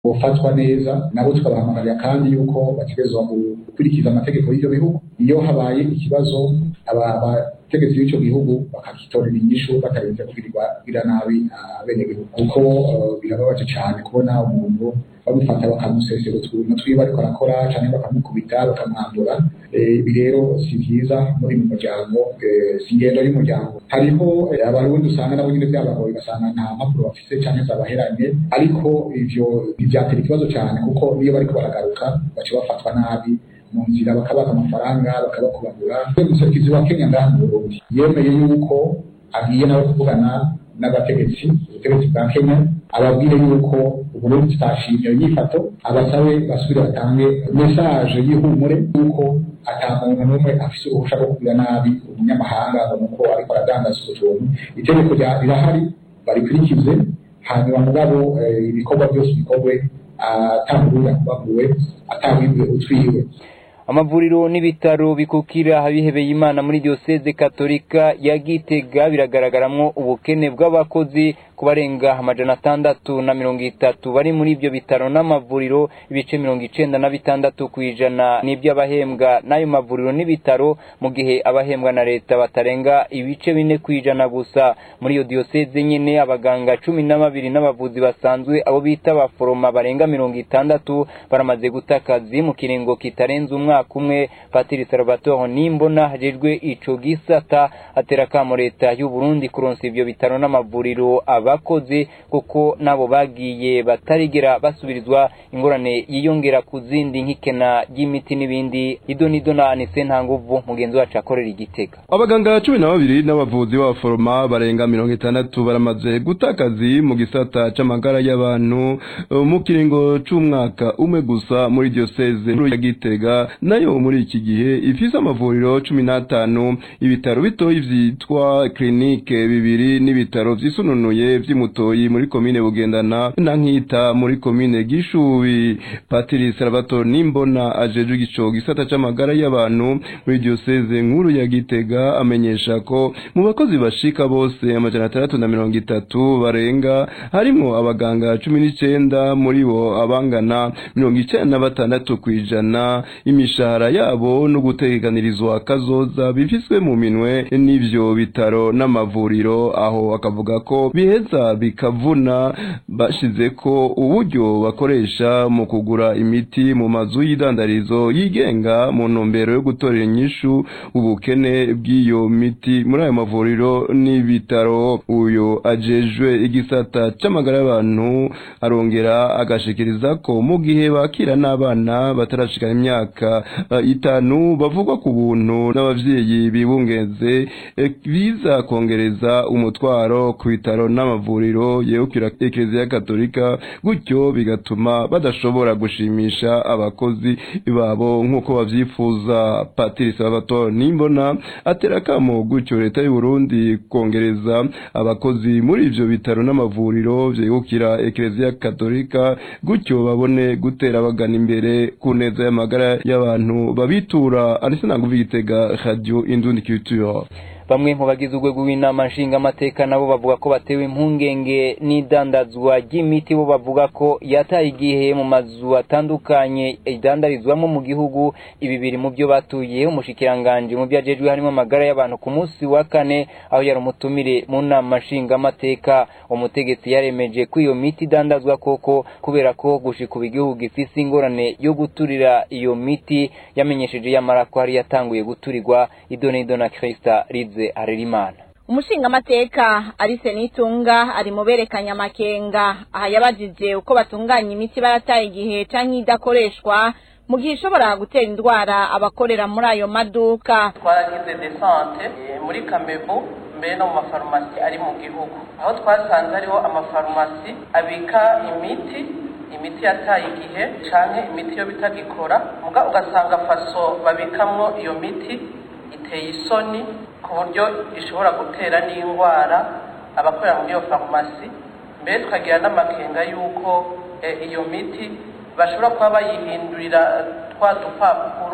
bofatwa neza nabo tukabahamagarira kandi yuko bategerezwa gukurikiza amategeko y'ivyo bihugu iyo habaye ikibazo abategetsi b'ico gihugu bakagitorera inyishu batarinze kugirirwa kugira nabi abenegihugu kuko birababaje cane kubona umuntu bamufata bakamusesera utuntu twiwe ariko arakora canke bakamukubita bakamwandura ibi rero si vyiza muri mu muryango si ingendo y'umuryango hariho abarundi usanga nabo nyene vyabagoye ugasanga nta mpapuro bafise canke zabaheranye ariko ivyo ntivyatera ikibazo cane kuko niyo bariko baragaruka baca bafatwa nabi mu nzira bakabaha amafaranga bakabakubagura umusekizi wa kenya ngaha mu burundi yemeye yuko agiye nawe kuvugana n'abategetsi ubutegetsi bwa kenya ababwire yuko uburundi tutashimye iyo nyifato abasabe basubire batange mesaje y'ihumure yuko ata muntu n'umwe afise uruhusha rwo kugira nabi umunyamahanga ngo nuko ariko aradandaza utwo tuntu itegeko rirahari barikurikize hanyuma mugabo ibikorwa byose bikorwe atamuruya kubaguwe atawibwe utwiwe amavuriro n'ibitaro bikukira abihebeye imana muri diyoseze katolika ya gitega biragaragaramwo ubukene bw'abakozi ku barenga amajana atandatu na mirongo itatu bari muri ibyo bitaro n'amavuriro ibice mirongo icenda na bitandatu ku ijana n'iby'abahembwa n'ayo mavuriro n'ibitaro mu gihe abahembwa na leta batarenga ibice bine ku ijana gusa muri iyo diyoseze nyene abaganga cumi na babiri n'abavuzi basanzwe abo bita abaforoma barenga mirongo itandatu baramaze guta akazi mu kiringo kitarenze umwaka umwe patiri salvatore nimbona hajejwe ico gisata atera kamo leta y'u Burundi kuronsa ivyo bitaro n'amavuriro abakozi kuko nabo bagiye batarigera basubirizwa ingorane yiyongera ku zindi nk'ikena ry'imiti n'ibindi ido nido na anise nta nguvu mugenzi wacu akorera igitega abaganga cumi na babiri n'abavuzi b'abaforoma barenga mirongo itandatu baramaze guta akazi mu gisata c'amagara y'abantu mu kiringo c'umwaka umwe gusa muri diyoseze ya gitega nayo muri iki gihe ifise amavuriro cumi n'atanu ibitaro bitoyi vyitwa klinike bibiri n'ibitaro vyisununuye vy'imutoyi muri komine bugendana na nkita muri komine gishubi patiri salvatore nimbona ajejwe igico gisata c'amagara y'abantu muri diyoseze nkuru ya gitega amenyesha ko mu bakozi bashika bose amajana atandatu na mirongo itatu barenga harimwo abaganga cumi n'icenda muri bo abangana mirongo icenda na batandatu kw'ijana imishahara yabo no guteganirizwa kazoza bifiswe mu minwe n'ivyo bitaro n'amavuriro aho akavuga ko biheza bikavuna bashize ko uburyo bakoresha mu kugura imiti mu mazu y'idandarizo yigenga mu ntumbero yo gutorera inyishu ubukene bw'iyo miti muri ayo mavuriro n'ibitaro uyo ajejwe igisata c'amagara y'abantu arongera agashikiriza ko mu gihe bakira n'abana batarashikana imyaka uh, itanu bavugwa ku buntu n'abavyeyi bibungeze eh, biza kongereza umutwaro ku bitaro n'amavuriro yegukira ekleziya katolika gutyo bigatuma badashobora gushimisha abakozi babo nk'uko bavyifuza patiri salvatore nimbona atera akamo gutyo leta y'u Burundi kongereza abakozi muri ivyo bitaro n'amavuriro vyegukira ekleziya katolika gutyo babone gutera bagana imbere ku neza y'amagara y'abantu babitura anise nanguvi gitega radio indundi culture bamwe mu bagize urwego rw'inama nshingamateka nabo bavuga ko batewe impungenge n'idandazwa ry'imiti bo bavuga ko yataye igihe mu mazu atandukanye idandarizwamo mu gihugu ibi biri mu byo batuye umushikiranganje mu byo ajejwe harimo amagara y'abantu ku munsi wa kane aho yari umutumire mu nama nshingamateka umutegetsi yaremeje ko iyo miti idandazwa koko kubera ko gushika ubu igihugu gifise ingorane yo guturira iyo miti yamenyesheje yamara ko hari yatanguye guturirwa idonido na Krista Rize Harerimana umushingamateka arise nitunga ari mu berekanya amakenga aha yabajije uko batunganya imiti barataye igihe canke idakoreshwa mu gihe ishobora gutera indwara abakorera muri ayo maduka twaragize desante muri kamebu mbere no mu mafarumasi ari mu gihugu aho twasanze hariho amafarumasi abika imiti imiti yataye igihe canke imiti yo bitagikora muga ugasanga faso babikamwo iyo miti iteye isoni ku buryo ishobora gutera n'indwara abakorera muri iyo farumasi mbere tukagira n'amakenga y'uko iyo miti bashobora kuba bayihindurira twa dupapuro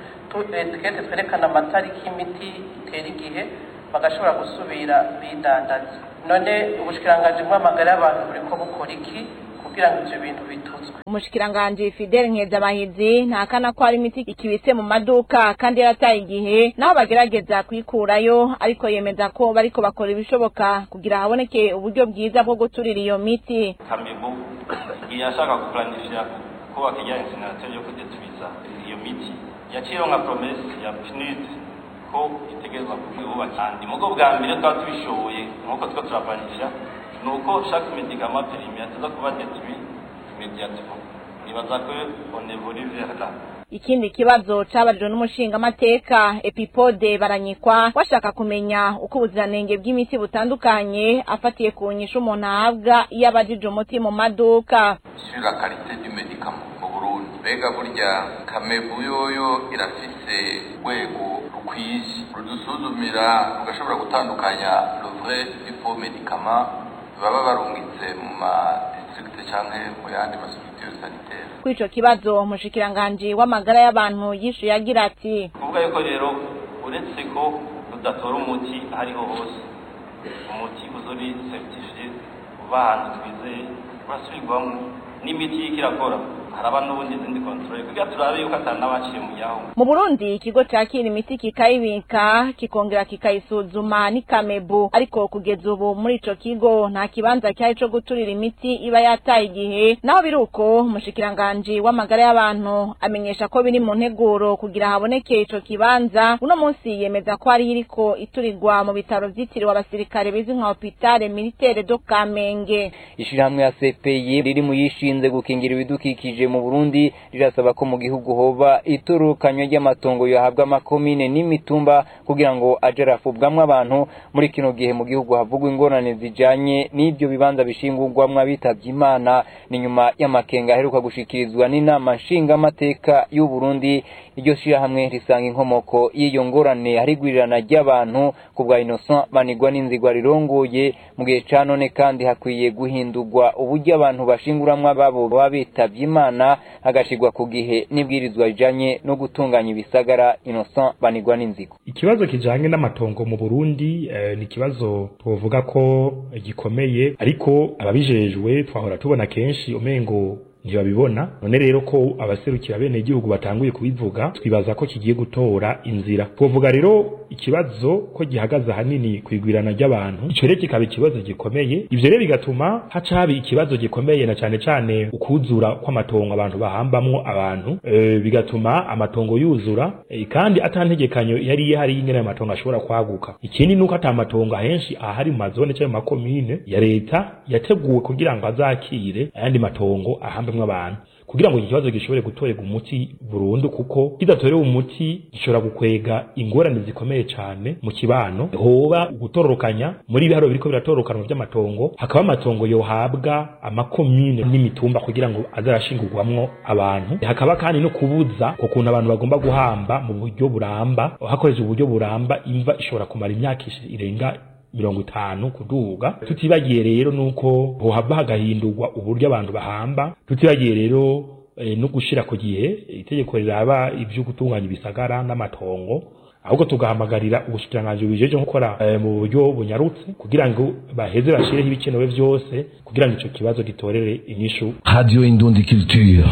etikete twerekana amatariki y'imiti itera igihe bagashobora gusubira bidandaza none ubushikiranganji bw'amagara y'abantu buri ko bukora iki kugira ngo ivyo bintu bituzwe umushikiranganji Fidel Nkezabahizi ntakana ko hari imiti ikibitse mu maduka kandi yarataye igihe naho bagerageza kuyikurayo ariko yemeza ko bariko bakora ibishoboka kugira haboneke uburyo bwiza bwo guturira iyo miti kamibu igihe ashaka guplanifya kubaka ijya insinateri yo kudetubiza iyo miti yaciyeho nka promesi ya pnud ko itegerezwa kubaka kandi mugo bwa mbere twaba tubishoboye nk'uko two turaplanifya ni uko chaque médicament périmé ateza kuba détruit immédiatement nibaza ko on évolue vers là ikindi kibazo cabajwe n'umushingamateka epipode baranyikwa bashaka kumenya uko ubuziranenge bw'imiti butandukanye afatiye ku nyishu umuntu ahabwa iyo abajije umuti mu maduka sur la qualité du médicament mu Burundi mbega burya kamebu yoyo irafise urwego rukwiye rudusuzumira rugashobora gutandukanya le vrai du faux médicament baba barungitse mu ma district canke mu yandi ma structure sanitaire kuri ico kibazo umushikiranganji w'amagara y'abantu yishuye agira ati kuvuga yuko rero uretse ko tudatora umuti aho ariho hose umuti uzuri certifié uva ahantu twizeye urasubirwamo n'imiti y'iko irakora haraba n'ubundi izindi controle kugira turabe yuko atari n'abaciye mu yaho mu burundi ikigo cakira imiti kikayibika kikongera kikayisuzuma ni kamebu ariko kugeza ubu muri ico kigo nta kibanza cyari co guturira imiti iba yataye igihe naho biri uko umushikiranganji w'amagara y'abantu amenyesha ko biri mu nteguro kugira haboneke ico kibanza uno munsi yemeza ko hariho iriko iturirwa mu bitaro vyitiriwe abasirikare bizwi nka hopitale militaire do kamenge ishirahamwe ya CPI riri mu yishinze gukingira ibidukikije mu Burundi rirasaba ko mu gihugu hoba itorokanywa ry'amatongo yahabwa amakomine n'imitumba kugira ngo aje arafubwamwo abantu muri kino gihe mu gihugu havugwa ingorane zijanye n'ivyo bibanza bishingurwamwo abitavye Imana ni nyuma y'amakenga aheruka gushikirizwa n'inama nshingamateka y'u Burundi iryo shirahamwe risanga inkomoko y'iyo ngorane harigwirirana ry'abantu ku bwa Innocent Banigwa n'inzigwa rirongoye mu gihe ca none kandi hakwiye guhindurwa uburyo abantu bashinguramwo ababo baba bitavye Imana hagashirwa ku gihe n'ibwirizwa rijanye no gutunganya ibisagara Innocent Banigwa n'inzigo ikibazo kijanye n'amatongo mu Burundi eh, ni ikibazo twovuga ko gikomeye ariko ababijejwe twahora tubona kenshi umengo ntibabibona none rero ko abaserukira bene igihugu batanguye kubivuga twibaza ko kigiye gutora inzira twovuga rero ikibazo ko gihagaze ahanini kwigwirana ry'abantu ico rero kikaba ikibazo gikomeye ivyo rero bigatuma haca haba ikibazo gikomeye na cane cane ukuzura kw'amatongo abantu bahambamwo abantu e, bigatuma amatongo yuzura e, kandi atantegekanyo yari ihari y'ingene ayo matongo ashobora kwaguka ikindi nuko ata matongo ahenshi ahari mu mazone canke mu makomine ya leta yateguwe kugira ngo azakire ayandi matongo ahambe hamwe abantu kugira ngo iki kibazo gishobore gutorerwa umuti burundu kuko kidatorewe umuti gishobora gukwega ingorane zikomeye cyane mu kibano hoba gutororokanya muri ibiharo biriko biratorokanwa by'amatongo hakaba amatongo yohabwa amakomine n'imitumba kugira ngo azarashingurwamwo abantu hakaba kandi no kubuza ku kuntu abantu bagomba guhamba mu buryo buramba hakoreshejwe uburyo buramba imva ishobora kumara imyaka irenga mirongo itanu kuduga tutibagiye rero nuko hohava hagahindurwa uburyo abantu bahamba tutibagiye rero e, no gushira ku gihe itegeko riraba ivyo gutunganya ibisagara n'amatongo ahubwo tugahamagarira ubushikiranganji bubijeje gukora e, mu buryo bunyarutse kugira ngo baheze bashireho ibikenewe vyose kugira ngo ico kibazo gitorere inyishu radio indundi culture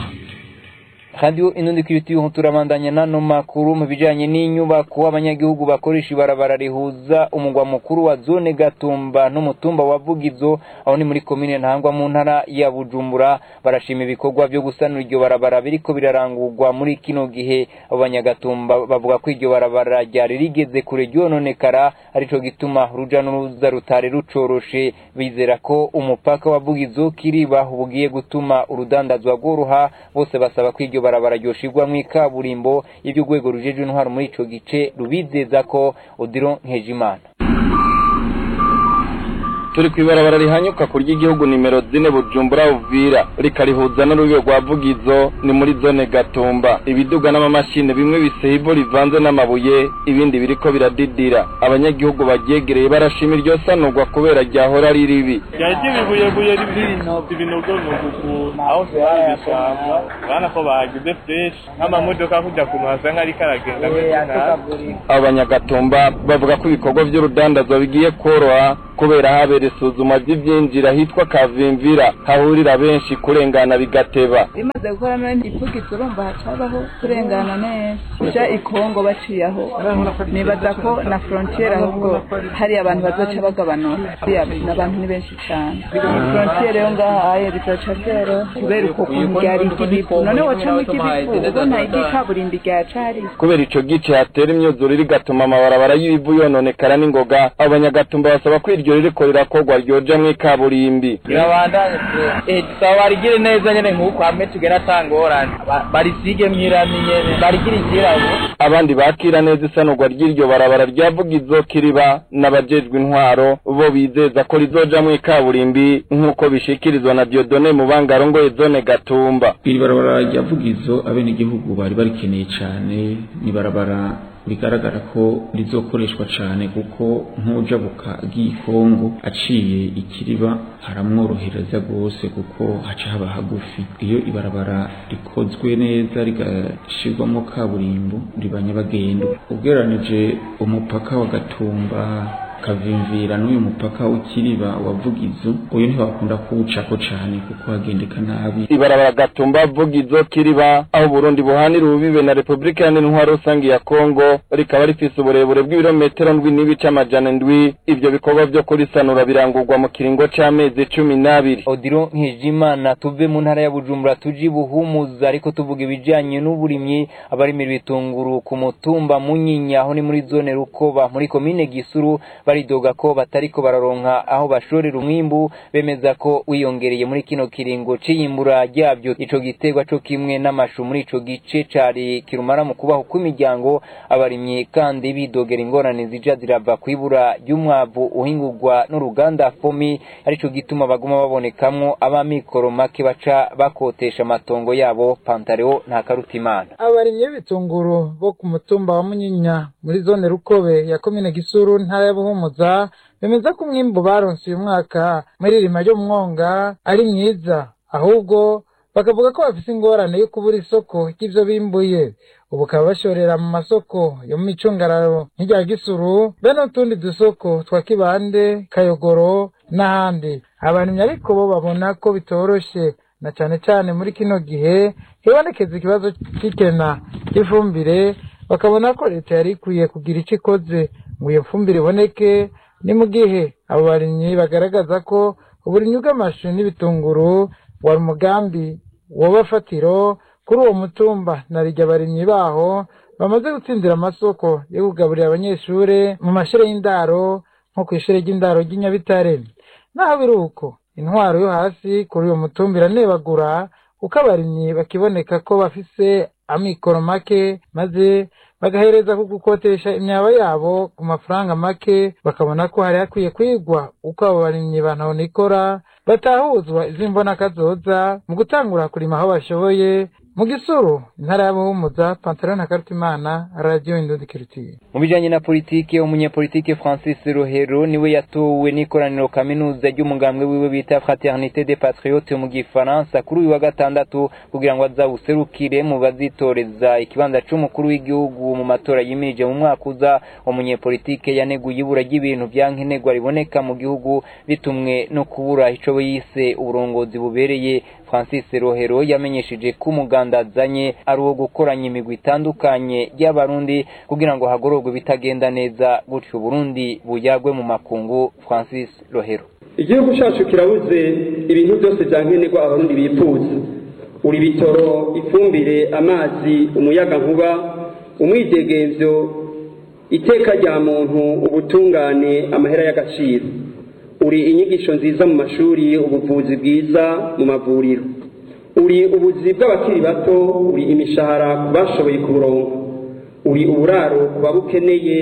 radio inundi kiritiyo turabandanya nano makuru mu bijanye n'inyubako abanyagihugu bakoresha ibarabara rihuza umugwa mukuru wa zone Gatumba n'umutumba wa Vugizo aho ni muri komine Ntangwa mu ntara ya Bujumbura barashima ibikorwa byo gusanura iryo barabara biriko birarangurwa muri kino gihe abo banyagatumba bavuga ko iryo barabara ryari rigeze kure ryononekara arico gituma uruja n'uruza rutari rucoroshe bizera ko umupaka wa Vugizo kiriba ubugiye gutuma urudandazwa rworoha bose basaba ko iryo barabara ryoshirwa mu ikaburimbo y'ibyo urwego rujeje intwaro muri ico gice rubizeza ko Odilo Nkejimana turi ku ibarabara rihanyuka ku ry'igihugu nimero zine bujumbura uvira rikarihuza n'urubibe rwa vugizo ni muri zone gatumba ibiduga n'amamashini bimwe biseye ivu rivanze n'amabuye ibindi biriko biradidira abanyagihugu baryegereye barashima iryo sanurwa kubera ryahora ari ribi ryari ry'ibibuyebuye ibinogonogo aho vyari bishamba urabona ko bahagize fresh nk'amamodoka kujya ku muhasa nk'ariko aragenda abo banyagatumba bavuga ko ibikorwa vy'urudandazwa bigiye kworoha kubera habe kubera isuzuma ry'ivyinjira hitwa kavimvira hahurira benshi kurengana bigateba bimaze gukora none ipfugitse urumva hacabaho kurengana neza uja ikongo baciye aho nibaza ko na frontiere ahubwo hari abantu bazoca bagabanura n'abantu ni benshi cane frontiere yo ngaha aye bizoca vyero kubera uko kuntu ryari iry'ibivu none wocamwo iry'ibivu ubona iry'ikaburimbi ryacari kubera ico gice hatera imyuzure rigatuma amabarabara y'ibivu yononekara n'ingoga abanyagatumba basaba ko iryo ririko rirakorwa ryojamwo ikaburimbi birabandanye eh tusaba barigire neza nyene nk'uko hamwe tugera atangorane barisige mwirami nyene barigire ikirabo abandi bakira neza isanurwa ry'iryo barabara ryavugizo kiriba n'abajejwe intwaro bo bizeza ko rizojamwo ikaburimbi nk'uko bishikirizwa na Diodone mu bangarongoye zone Gatumba iri barabara ryavugizo abenegihugu bari barikeneye cane ni barabara bigaragara ko rizokoreshwa cyane kuko nk'ujabuka agiye Kongo aciye ikiriba haramworohereza rwose kuko haca haba hagufi iyo ibarabara rikozwe neza rigashirwamo kaburimbo riba nyabagendwa ugereranije umupaka wa Gatumba kavimvira n'uyu mupaka w'ikiriba wavugizo uyu ntibakunda kuwucako cane kuko hagendeka nabi ibarabara gatumba vugizo kiriba aho Burundi buhanira ububibe na Republika Iharanira Intwaro Rusangi ya Kongo rikaba rifise uburebure bw'ibirometero ndwi n'ibice amajana ndwi ivyo bikorwa vyo kurisanura birangurwa mu kiringo c'amezi cumi n'abiri Odiro Nkijimana tuve mu ntara ya Bujumbura tuji buhumuza ariko tuvuga ibijanye n'uburimyi abarimira ibitunguru ku mutumba Munyinya aho ni muri zone Rukoba muri komine Gisuru baridoga ko batariko bararonka aho bashorera umwimbu bemeza ko wiyongereye muri kino kiringo c'iyimbura ryabyo ico giterwa co kimwe n'amashu muri ico gice cari kirumara mu kubaho kw'imiryango abarimyi kandi bidogera ingorane zija zirava kwibura ry'umwavu uhingurwa n'uruganda fomi arico gituma baguma babonekamwo abamikoro make baca bakotesha amatongo yabo pantareo nta karutimana abarimyi b'ibitunguru bo ku mutumba wa munyinya muri zone rukobe ya komine gisuru ntara ya buhumuza bemeza ko umwimbu baronse uyu mwaka muri rima ryo mu mwonga ari mwiza ahubwo bakavuga ko bafise ingorane yo kubura isoko ry'ivyo bimbuye ubu bakaba bashorera mu masoko yo mu micungararo nk'irya gisuru be n'utundi dusoko twa kibande kayogoro n'ahandi abarimyi ariko bo babona ko bitoroshe na cane cane muri kino gihe hibonekeza ikibazo c'ikena ry'ifumbire bakabona ko leta yari ikwiye kugira ico ikoze ngo iyo fumbire iboneke ni mu gihe abo barimyi bagaragaza ko uburimyi bw'amashu n'ibitunguru wari umugambi wobafatiro kuri uwo mutumba na rijya abarimyi baho bamaze gutsindira amasoko yo kugaburira abanyeshure mu mashure y'indaro nko kw'ishure ry'indaro ry'i Nyabitare naho biri uko intwaro yo hasi kuri uwo mutumba iranebagura kuko abarimyi bakiboneka ko bafise amikoro make maze bagahereza ku gukotesha imyaba yabo ku mafaranga make bakabona ko hari hakwiye kwigwa uko abo barimyi bantahonikora batahuzwa iz'imbona kazoza mu gutangura kurima aho bashoboye mu gisuru intara y'abuhumuza pantaro na karutimana radiyo indundi kirutiye mu bijanye na politike umunyepolitike francis rohero niwe yatowe n'ikoraniro kaminuza ry'umugambwe wiwe bita fraternité des patriotes mu gifaransa kuri uyu wa gatandatu kugira ngo azawuserukire mu bazitoreza ikibanza c'umukuru w'igihugu mu matora yimirije mu mwaka uza umunyepolitike yaneguye ibura ry'ibintu vya nkenerwa riboneka mu gihugu bitumwe no kubura ico yise uburongozi bubereye francis rohero yamenyesheje ko umuganda azanye ari uwo gukoranya imigwi itandukanye y'abarundi kugira ngo hagororwe ibitagenda neza gutyo uburundi buyagwe mu makungu francis rohero igihugu cyacu kirabuze ibintu byose bya nkenerwa abarundi bifuza uri bitoro ifumbire amazi umuyaga nkuba umwidegemvyo iteka rya muntu ubutungane amahera y'agaciro uri inyigisho nziza mu mashuri ubuvuzi bwiza mu mavuriro uri ubuzi bw'abakiri bato uri imishahara ku bashoboye kuburonka uri uburaro ku babukeneye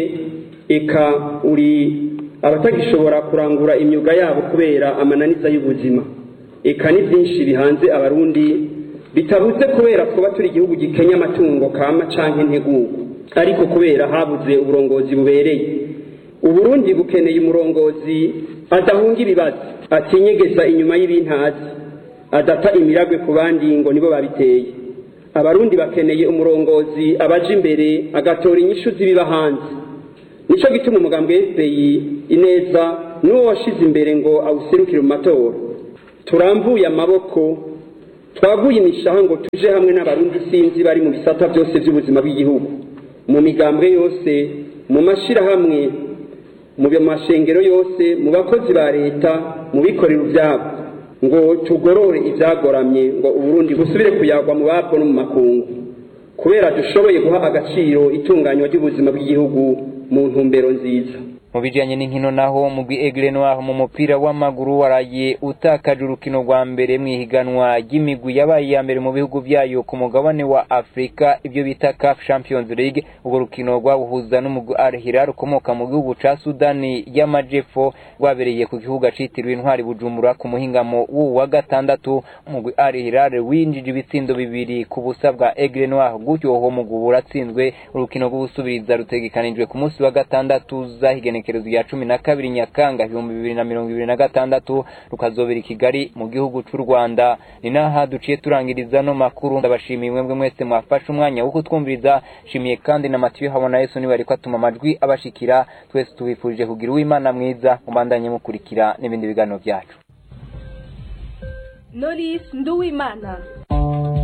eka uri abatagishobora kurangura imyuga yabo kubera amananiza y'ubuzima eka ni byinshi bihanze abarundi bitabuze kubera kuba turi igihugu gikenya amatungo kama canke integugu ariko kubera habuze uburongozi bubereye uburundi bukeneye umurongozi adahunga ibibazo atinyegeza inyuma y'ibintazi adata imiragwe ku bandi ngo nibo babiteye abarundi bakeneye umurongozi abaja imbere agatora inyishu z'ibiba hanze nico gituma umugambwe FPI ineza n'uwo washize imbere ngo awuserukire mu matora turamvuye amaboko twaguye imishaha ngo tuje hamwe n'abarundi sinzi bari mu bisata byose by'ubuzima bw'igihugu mu migambwe yose mu mashyirahamwe mu mashengero yose mu bakozi ba leta mu bikorera ibyabo ngo tugorore ibyagoramye ngo uburundi busubire kuyagwa mu babwo no mu makungu kubera dushoboye guha agaciro itunganywa ry'ubuzima bw'igihugu mu ntumbero nziza mu bijanye n'inkino naho mugwi Aigle Noir mu mupira w'amaguru waraye utakaje urukino rwa mbere mw'ihiganwa ry'imigwi yabaye iya mbere mu bihugu vyayo ku mugabane wa Afrika ibyo bita CAF Champions League urwo rukino rwabuhuza n'umugwi Al Hilal ukomoka mu gihugu ca Sudani y'Amajepfo rwabereye ku gihugu citiriwe Intwari Bujumbura ku muhingamo w'uwu wa gatandatu umugwi Al Hilal winjije ibitsindo bibiri ku busa bwa Aigle Noir gutyo uwo mugwi uratsinzwe urukino rw'ubusubiriza rutegekanijwe ku munsi wa gatandatu zahigene igenekerezo rya cumi na kabiri nyakanga ibihumbi bibiri na mirongo ibiri na gatandatu rukazobera i kigali mu gihugu c'u rwanda ni naha duciye turangiriza no makuru ndabashimiye mwebwe mwese mwafashe umwanya wo kutwumviriza shimiye kandi na matiyo habona yesu niba ariko atuma amajwi abashikira twese tubifurije kugira uwimana mwiza mubandanye mukurikira n'ibindi biganiro byacu Knowless Nduwimana